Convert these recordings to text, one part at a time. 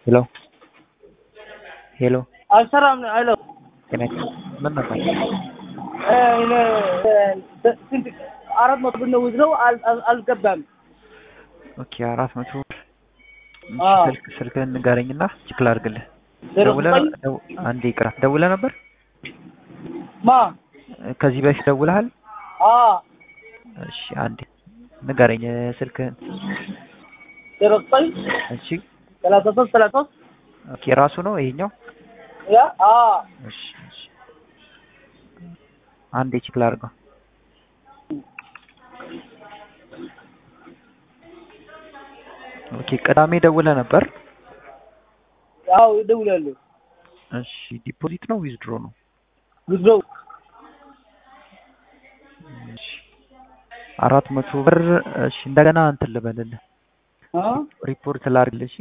ሄሎ ሄሎ አልሰራም አለው። ጤና ምን ነበር? ስንት አራት መቶ ብር ነው ውዝረው አልገባም። ኦኬ አራት መቶ ብር እሺ፣ አዎ። ስልክ ስልክህን ንገረኝና ቼክ ላድርግልህ። ዜሮ ደውለህ ዘጠኝ ደው- አንዴ ይቅራ። ደውለህ ነበር ማ ከዚህ በፊት ደውለሃል? አ እሺ አንዴ ንገረኝ ስልክህን። ዜሮ ዘጠኝ እሺ ሰላሳ ሶስት ሰላሳ ሶስት ኦኬ ራሱ ነው ይሄኛው? ያ አ እሺ እሺ አንዴ ቼክ ላድርገው። ኦኬ ቅዳሜ ደውለህ ነበር? ያው ይደውላሉ እሺ ዲፖዚት ነው ዊዝድሮ ነው? ውዝረው እሺ አራት መቶ ብር እሺ እንደገና እንትን ልበልልህ አ ሪፖርት ላድርግልህ። እሺ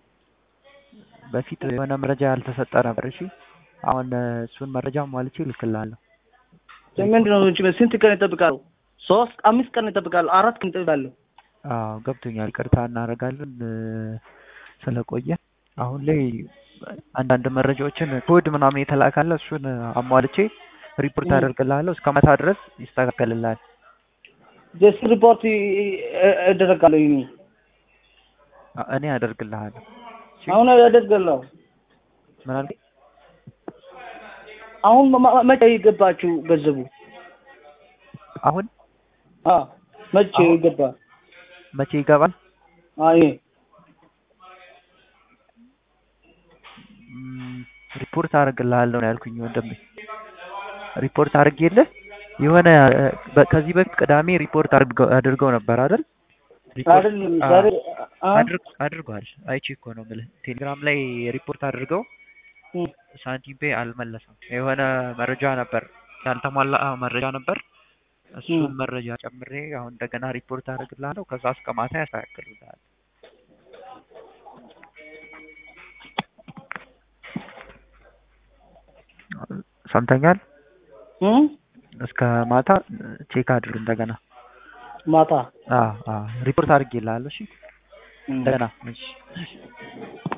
በፊት የሆነ መረጃ ያልተሰጠ ነበር። እሺ አሁን እ፣ እሱን መረጃ ሟልቼ እልክልሃለሁ። ምንድን ነው እንጂ ስንት ቀን ይጠብቃሉ? ሶስት አምስት ቀን ይጠብቃሉ። አራት ቀን ይጠብቃሉ። አዎ ገብቶኛል። ቅርታ እናደርጋለን እ፣ ስለቆየ አሁን ላይ አንዳንድ መረጃዎችን ኮድ ምናምን የተላካለ እሱን አሟልቼ ሪፖርት እ። አደርግልሃለሁ። እስከ መታ ድረስ ይስተካከልልሃል። ጀስት ሪፖርት ያደረጋለሁ ይኔ አ- እኔ አደርግልሃለሁ። እሺ አሁን ያደርጋለሁ። ምን አልከኝ? አሁን መ- መቼ ይገባችሁ ገንዘቡ? አሁን አ መቼ አሁን- ይገባ? መቼ ይገባል? አይ ም፣ ሪፖርት አደርግልሃለሁ ነው ያልኩኝ ወንድሜ። ሪፖርት አድርጌልህ የሆነ እ፣ በ- ከዚህ በፊት ቅዳሜ ሪፖርት አድርገው አድርገው ነበር አይደል? ሪፖርት አይደለም አ- ዛሬ አ አድርግ አድርገዋል። አይቼ እኮ ነው የምልህ። ቴሌግራም ላይ ሪፖርት አድርገው እ ሳንቲም ፔ አልመለሰም። የሆነ መረጃ ነበር ያልተሟላ መረጃ ነበር። እሱን እ መረጃ ጨምሬ አሁን እንደገና ሪፖርት አድርግልሃለሁ። ከዛ እስከ ማታ ያስተካክልልሃል። ሰምተኛል? እ እስከ ማታ ቼክ አድርግ እንደገና። ማታ አዎ አዎ ሪፖርት አድርጌልሃለሁ። እሺ እ እንደገና እሺ